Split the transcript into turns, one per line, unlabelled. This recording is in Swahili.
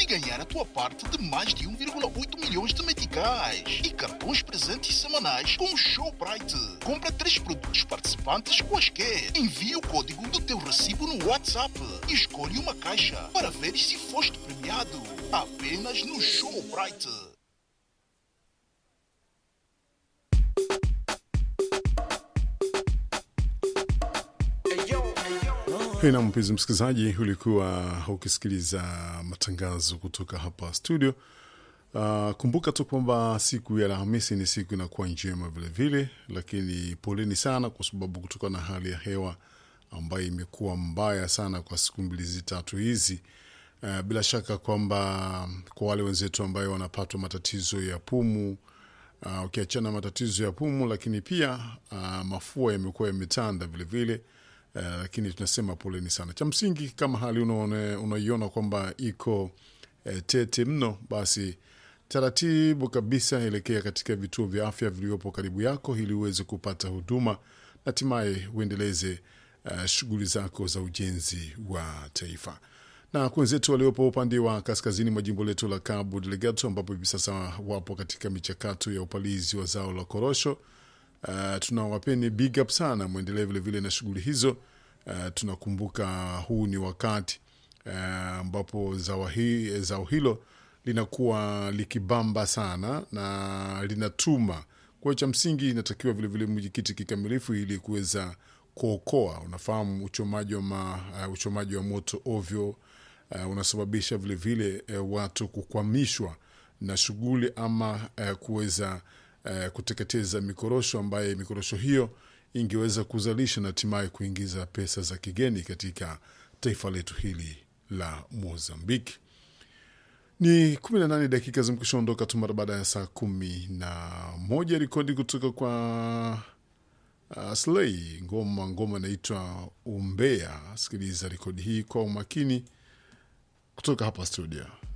ganhar a tua parte de mais de 1,8 milhões de meticais e cartões presentes semanais com o Showbright. Compra três produtos participantes quaisquer. Envia o código do teu recibo no WhatsApp e escolhe uma caixa para ver se foste premiado. Apenas no Showbright.
Na mpenzi msikilizaji, ulikuwa ukisikiliza matangazo kutoka hapa studio. Uh, kumbuka tu kwamba siku ya Alhamisi ni siku inakuwa njema vilevile, lakini poleni sana kwa sababu kutokana na hali ya hewa ambayo imekuwa mbaya sana kwa siku mbili tatu hizi. Uh, bila shaka kwamba kwa wale wenzetu ambayo wanapatwa matatizo ya pumu uh, ukiachana matatizo ya pumu, lakini pia uh, mafua yamekuwa yametanda vilevile. Uh, lakini tunasema poleni sana. Cha msingi kama hali unaone- unaiona kwamba iko eh, tete mno, basi taratibu kabisa elekea katika vituo vya afya vilivyopo karibu yako ili uweze kupata huduma na hatimaye uendeleze uh, shughuli zako za ujenzi wa taifa. Na wenzetu waliopo upande wa kaskazini mwa jimbo letu la Cabo Delgado, ambapo hivi sasa wapo katika michakato ya upalizi wa zao la korosho Uh, tunawapeni big up sana, mwendelee vilevile na shughuli hizo. Uh, tunakumbuka huu ni wakati uh, ambapo zao, hi, zao hilo linakuwa likibamba sana na linatuma. Kwa hiyo cha msingi inatakiwa vilevile mjikiti kikamilifu ili kuweza kuokoa. Unafahamu uchomaji wa, ma, uh, uchomaji wa moto ovyo uh, unasababisha vilevile uh, watu kukwamishwa na shughuli ama uh, kuweza uh, kuteketeza mikorosho ambaye mikorosho hiyo ingeweza kuzalisha na hatimaye kuingiza pesa za kigeni katika taifa letu hili la Mozambiki. Ni 18 dakika zimekwishaondoka tu mara baada ya saa kumi na moja. Rekodi kutoka kwa uh, Slay, ngoma ngoma inaitwa Umbea. Sikiliza rekodi hii kwa umakini kutoka hapa studio.